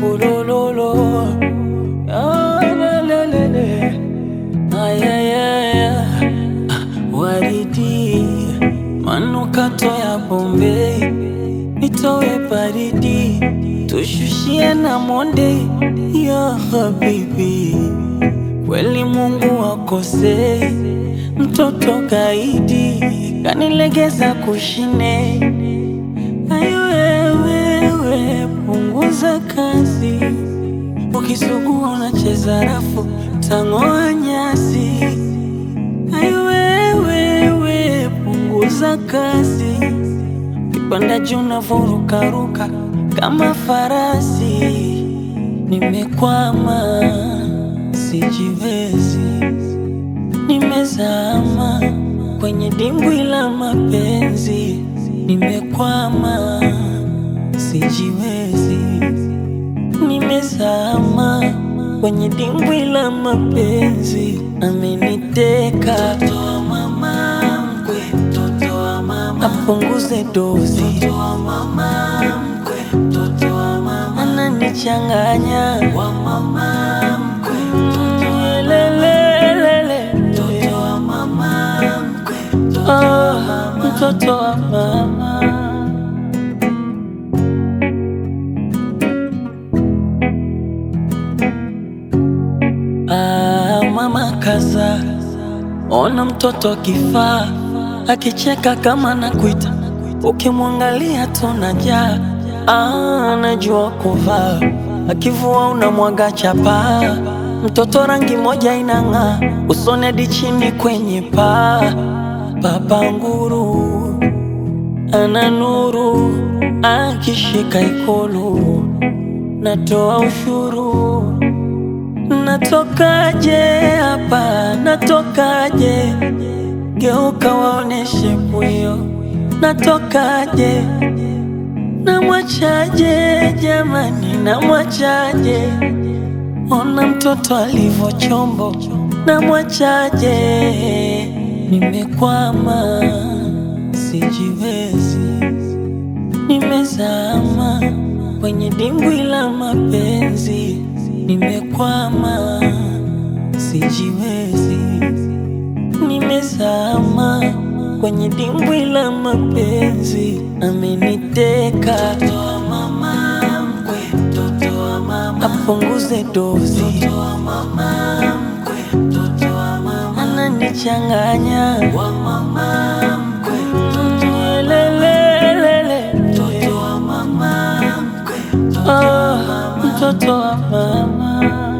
Ulololo. Ah, la, la, la, la. Ay, ay, ay, ay. Waridi, manukato ya Bombay, nitowe baridi, tushushie na monde ya habibi. Kweli Mungu akosei, mtoto kaidi kanilegeza kushine. Ayo wewe, punguza kazi, ukisugua unacheza rafu, tang'oa nyasi. Ayo wewe, punguza kazi, kipanda juu unavurukaruka kama farasi. Nimekwama, sijiwezi, nimezama kwenye dimbwi la mapenzi. Nimekwama, sijiwezi, nimezama kwenye dimbwi la mapenzi. Ameniteka mtoto wa mama mkwe, mtoto wa mama apunguze dozi, mtoto wa mama mkwe, mtoto wa mama ananichanganya wa mama mkwe, mtoto wa lelelele, mtoto wa mama mkwe, mtoto wa mama, mtoto wa mama. Ah, mama kaza, ona mtoto kifaa akicheka kama nakuita, ukimwangalia tunajaa. Ah, anajua kuvaa, akivua unamwaga chapa. Mtoto rangi moja inang'aa, usoni hadi chini kwenye paa. Baba nguru ana nuru, akishika ikulu natoa ushuru Natokaje hapa, natokaje? Geuka waoneshe pwio, natokaje? Namwachaje jamani, namwachaje? Ona mtoto alivyo chombo, namwachaje? Nimekwama, sijiwezi, nimezama kwenye dimbwi la mapenzi. Nimekwama, sijiwezi, nimezama kwenye dimbwi la mapenzi. Ameniteka mtoto wa mama mkwe, mtoto wa mama apunguze dozi, mtoto wa mama mkwe, mtoto wa mama ananichanganya wa mama mkwe, mtoto wa lelelele, mtoto wa mama mkwe, mtoto wa mama, mtoto wa mama.